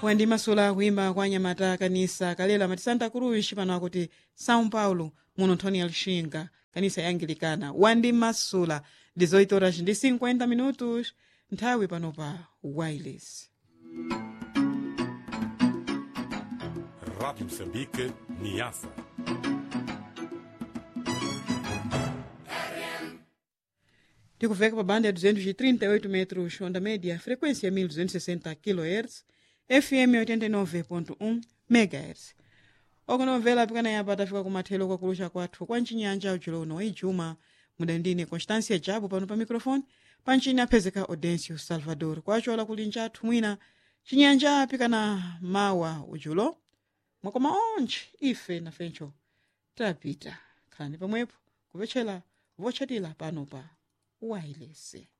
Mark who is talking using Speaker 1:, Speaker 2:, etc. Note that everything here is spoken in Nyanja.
Speaker 1: wandimasula kuimba kwa anyamata kanisa kalela mati santa cruz pano akuti são paulo muno nthoni ya lixinga kanisa ya angilikana wandimasula 18 horas ndi 50 minutos nthawi pano pa wireless
Speaker 2: Rádio Moçambique, Niassa.
Speaker 1: tikuveka pa banda ya 238 metros onda média frequência 1260 kHz fm 89.1 megahertz okonomvera pikana yapa tafika kumathelo kwakulusha kwathu kwa mchinyanja uchilono waijuma mudandine constância jabu pano pa microfone panchini aphezeka audencio salvador kwachola kuli njathu mwina chinyanja pikana mawa ujulo mwakoma onje ife nafencho tapita khalani pamwepo kupetchera vochatira pano pa wireless